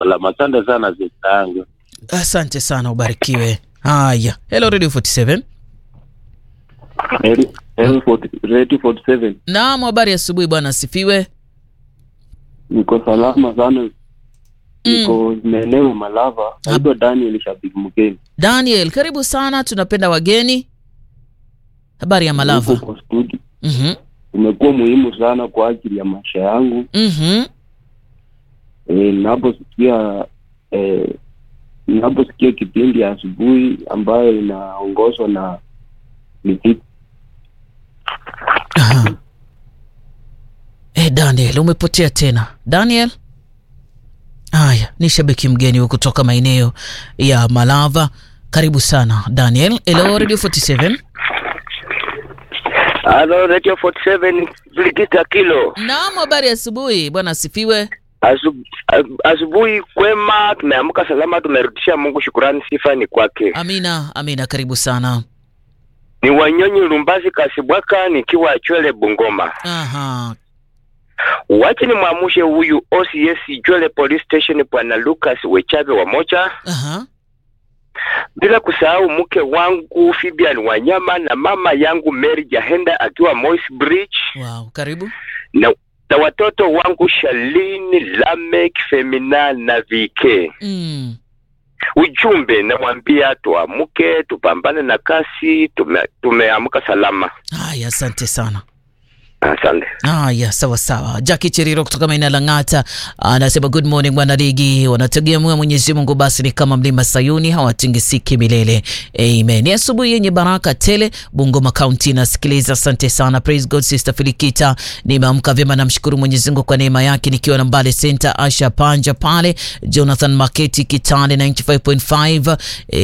salama. Asante sana sista yangu. Asante sana, ubarikiwe. Haya, hello Radio 47. Radio 47 Naam, habari ya asubuhi bwana, asifiwe. niko salama sana, niko maeneo ya Malava. Naitwa Daniel Shabiki Mgeni, Daniel, karibu sana, tunapenda wageni. Habari ya Malava? Niko kwa studio. Mhm. Umekuwa muhimu sana kwa ajili ya maisha yangu. Mhm. E, ninaposikia e, ninaposikia kipindi ya asubuhi ambayo inaongozwa na Mithika Aha. Eh, Daniel umepotea tena. Daniel? Haya, ni shabiki mgeni wa kutoka maeneo ya Malava. Karibu sana Daniel. Hello Radio 47. Halo, Radio 47 Brigita Kilo. Naam, habari ya asubuhi bwana, asifiwe. Asu- a- Asubuhi kwema, tumeamka salama, tumerudisha Mungu shukurani, sifa ni kwake. Amina, amina, karibu sana. Ni Wanyonyi Lumbazi Kasibwaka, nikiwa Chwele Bungoma. Aha. Wache ni mwamushe huyu OCS Chwele Police Station, Bwana Lucas Wechabe wa Mocha, Aha. bila kusahau mke wangu Fibian Wanyama na mama yangu Mary Jahenda akiwa Moi's Bridge Wow, karibu. na, na watoto wangu Shalini, Lamek, Femina na VK. Mm. ujumbe namwambia tuamke tupambane na kasi tume, tumeamka salama Haya, asante sana. asante Haya, sawa sawa. Jackie Cheriro kutoka maeneo ya Lang'ata anasema good morning bwana ligi, wanategemea Mwenyezi Mungu, basi ni kama mlima Sayuni, hawatingisiki milele. Amen. Ni asubuhi yenye baraka tele, Bungoma County nasikiliza. Asante sana, praise God. Sister Filikita, nimeamka vyema, namshukuru Mwenyezi Mungu kwa neema yake, nikiwa na Mbale Center, Asha Panja pale, Jonathan Maketi Kitale 95.5.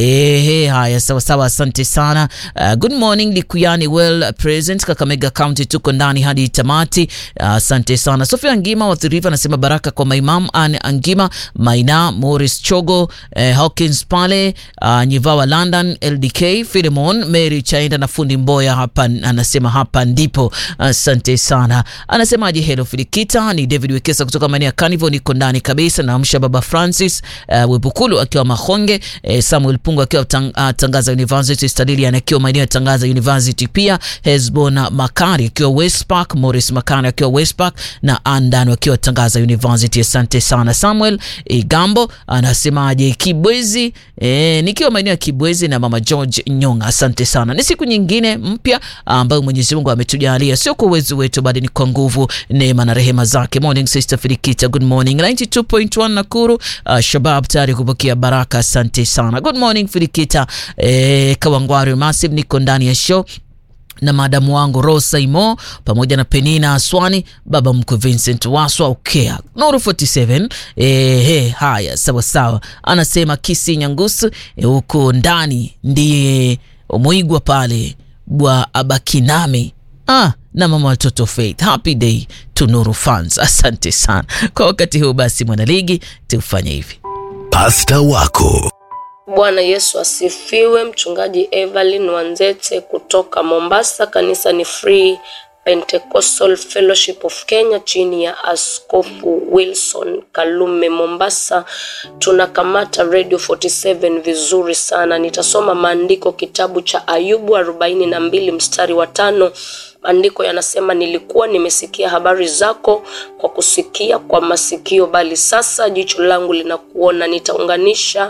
Ehe, haya sawa sawa, asante sana. Uh, good morning Likuyani, well present Kakamega County, tuko ndani hadi tamati. Asante sana. Sofia Ngima wa Thiriva anasema baraka kwa maimam an Angima Maina Morris Chogo eh, Hawkins pale uh, Nyivawa London LDK Philemon Mary Chaenda na fundi Mboya hapa, anasema hapa ndipo. Asante sana. Anasemaje? Hello Filikita, ni David Wekesa kutoka maeneo ya Carnival, niko ndani kabisa. Naamsha baba Francis uh, Webukulu akiwa Mahonge eh, Samuel Pungu akiwa tang, uh, Tangaza University, Stadilian akiwa maeneo ya Tangaza University, pia Hezbona Makari akiwa West Park, Morris Makari akiwa West Park na Andan wakiwa Tangaza University. Asante sana. Samuel Igambo anasemaje? Kibwezi eh, nikiwa maeneo ya Kibwezi na mama George Nyonga. Asante sana. Ni siku nyingine mpya ambayo Mwenyezi Mungu ametujalia, sio kwa uwezo wetu, bali ni kwa nguvu, neema na rehema zake. Morning Sister Filikita, good morning. 92.1 Nakuru, uh, Shabab tayari kupokea baraka. Asante sana. Good morning Filikita, eh, Kawangwari Massive, niko ndani ya show na madamu wangu Rosa Imo pamoja na Penina Aswani, baba mkwe Vincent Waswa Ukea Nuru 47. Eh, haya sawa sawa, anasema Kisi Nyangusu huko eh, ndani ndiye Muigwa pale bwa Abakinami ah, na mama watoto Faith. Happy day to Nuru fans. Asante sana kwa wakati huu. Basi mwanaligi, tufanye hivi Pasta wako Bwana Yesu asifiwe. Mchungaji Evelyn Wanzete kutoka Mombasa, kanisa ni Free Pentecostal Fellowship of Kenya chini ya Askofu Wilson Kalume Mombasa. Tunakamata Radio 47 vizuri sana. Nitasoma maandiko kitabu cha Ayubu arobaini na mbili mstari wa tano. Maandiko yanasema, nilikuwa nimesikia habari zako kwa kusikia kwa masikio, bali sasa jicho langu linakuona. Nitaunganisha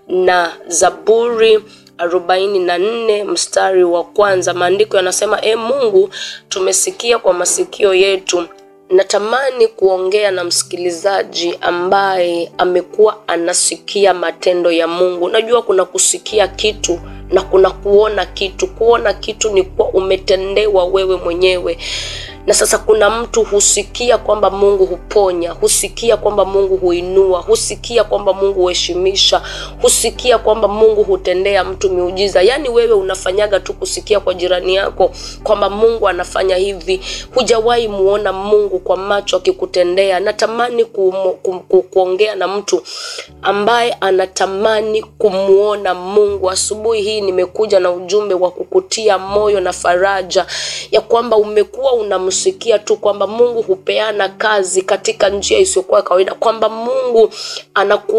na Zaburi arobaini na nne mstari wa kwanza. Maandiko yanasema, e Mungu, tumesikia kwa masikio yetu. Natamani kuongea na msikilizaji ambaye amekuwa anasikia matendo ya Mungu. Najua kuna kusikia kitu na kuna kuona kitu. Kuona kitu ni kuwa umetendewa wewe mwenyewe na sasa kuna mtu husikia kwamba Mungu huponya, husikia kwamba Mungu huinua, husikia kwamba Mungu huheshimisha, husikia kwamba Mungu hutendea mtu miujiza. Yaani wewe unafanyaga tu kusikia kwa jirani yako kwamba Mungu anafanya hivi, hujawahi muona Mungu kwa macho akikutendea. Natamani ku, ku, ku, kuongea na mtu ambaye anatamani kumwona Mungu. Asubuhi hii nimekuja na ujumbe wa kukutia moyo na faraja ya kwamba umekuwa una kusikia tu kwamba Mungu hupeana kazi katika njia isiyokuwa ya kawaida, kwamba Mungu anaku